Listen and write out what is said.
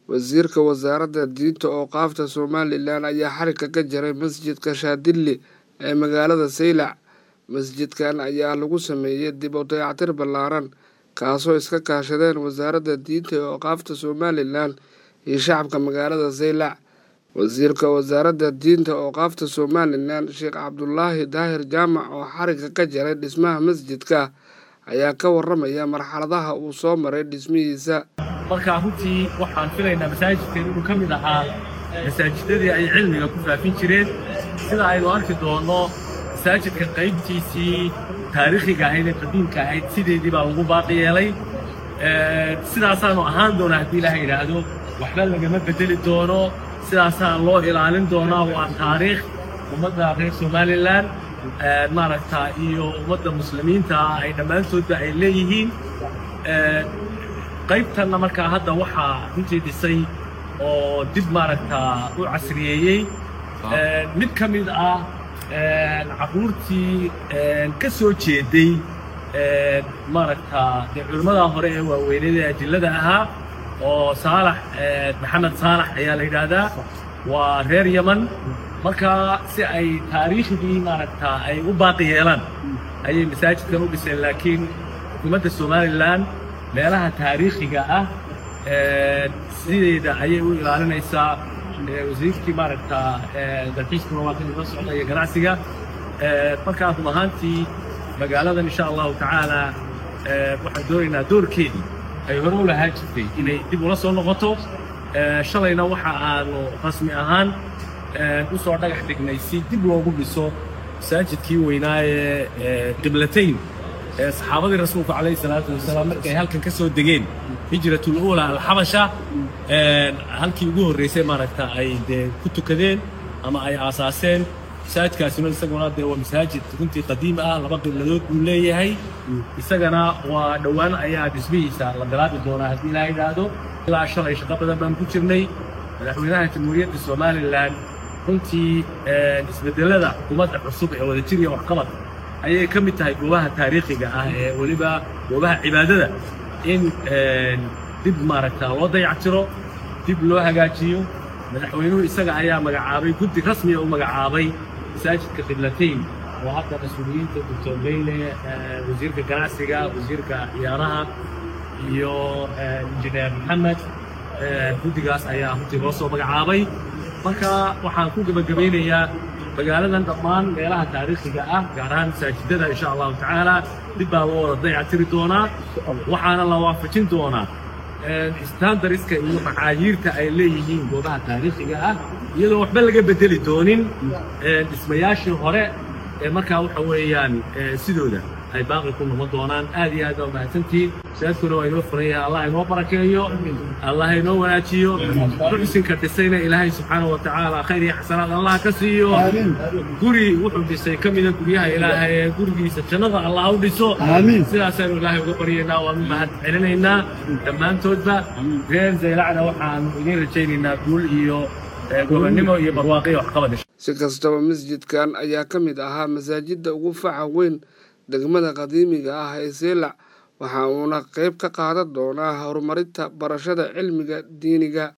wasiirka wasaaradda diinta ooqaafta somalilan ayaa xarigga ka jaray masjidka shaadilli ee magaalada saylac masjidkan ayaa lagu sameeyey dib u dayactir ballaaran kaasoo iska kaashadeen wasaaradda diinta ee ooqaafta somalilan iyo shacabka magaalada saylac wasiirka wasaaradda diinta ooqaafta somalilan sheekh cabdulaahi daahir jaamac oo xarigga ka jaray dhismaha masjidka ayaa ka waramaya marxaladaha uu soo maray dhismihiisa markaa runtii waxaan filaynaa masaajidkan inuu ka mid ahaa masaajidadii ay cilmiga ku faafin jireen sida aynu arki doonno masaajidka qaybtiisii taariikhiga ahayd ee qadiimka ahayd sideedii baa lagu baaqi yeelay sidaasaanu ahaan doonaa haddii ilaaha yidhaahdo waxba lagama bedeli doono sidaasaa loo ilaalin doonaa waa taariikh ummadda reer somalilan maaragta iyo ummadda muslimiinta ay dhammaantoodba ay leeyihiin qaybtanna markaa hadda waxaa runtii dhisay oo dib maaragta u casriyeeyey mid ka mid ah carruurtii ka soo jeeday maaragta dee culimmada hore ee waaweynada ee ajillada ahaa oo saalax maxamed saalax ayaa la yidhaahdaa waa reer yaman markaa si ay taariikhdii maaragta ay u baaqi yeelaan ayay masaajidkan u dhiseen laakiin xukuumadda somalilan meelaha taariikhiga ah sideeda ayay u ilaalinaysaa wasiirkii maaragta dalxiiskuna waa kan ila socda iyo ganacsiga markaa run ahaantii magaaladan insha allahu tacaala waxaan doonaynaa doorkeedii ay hore u lahaan jirtay inay dib ula soo noqoto shalayna waxa aanu rasmi ahaan u soo dhagax dhignay si dib loogu dhiso masaajidkii weynaa ee qiblatayn ee saxaabadii rasuulku calayhi salaatu wasalaam markay halkan ka soo degeen hijratul uula alxabasha halkii ugu horreysay maaragta ay dee ku tukadeen ama ay aasaaseen masaajidkaasina isaguna dee waa masaajid runtii qadiim ah laba qibladood buu leeyahay isagana waa dhowaan ayaa dhismihiisa la bilaabi doonaa haddii ilaa yidhaahdo ilaa shalay shaqo badan baan ku jirnay madaxweynaha jamhuuriyadda somalilan runtii isbedelada xukuumadda cusub ee wadajir iyo waxqabad ayay ka mid tahay goobaha taariikhiga ah ee weliba goobaha cibaadada in dib maaragta loo dayactiro dib loo hagaajiyo madaxweynuhu isaga ayaa magacaabay guddi rasmiya u magacaabay masaajidka qiblatayn oo hadda mas-uuliyiinta doctor beyle wasiirka ganacsiga wasiirka ciyaaraha iyo injineer maxamed guddigaas ayaa runtii loo soo magacaabay marka waxaan ku gebagabaynayaa magaaladan dhammaan meelaha taariikhiga ah gaar ahaan masaajidada insha allahu tacaala dib baa loo wada dayactiri doonaa waxaana la waafajin doonaa standariska iyo macaayiirta ay leeyihiin goobaha taariikhiga ah iyadoo waxba laga bedeli doonin dhismayaashii hore ee markaa waxa weeyaan sidooda ay baaqi ku noqon doonaan aad iyo aad baa mahadsantihiin masaajidkuna waa inoo furan yahay allah inoo barakeeyo allah inoo wanaajiyo ruxsinka dhisayna ilaahay subxaana wa tacaala khayr iyo xasanaad allah ka siiyo guri wuxuu dhisay ka mida guryaha ilaahay ee gurigiisa jannada allah u dhiso sidaasaanu ilaahay uga baryaynaa waanu mahad celinaynaa dhammaantoodba reer zaylacda waxaanu idiin rajaynaynaa guul iyo gobonnimo iyo barwaaqiyo waxqabad si kastaba masjidkan ayaa ka mid ahaa masaajidda ugu faca weyn degmada qadiimiga ah ee seylac waxa uuna qayb ka qaadan doonaa horumarinta barashada cilmiga diiniga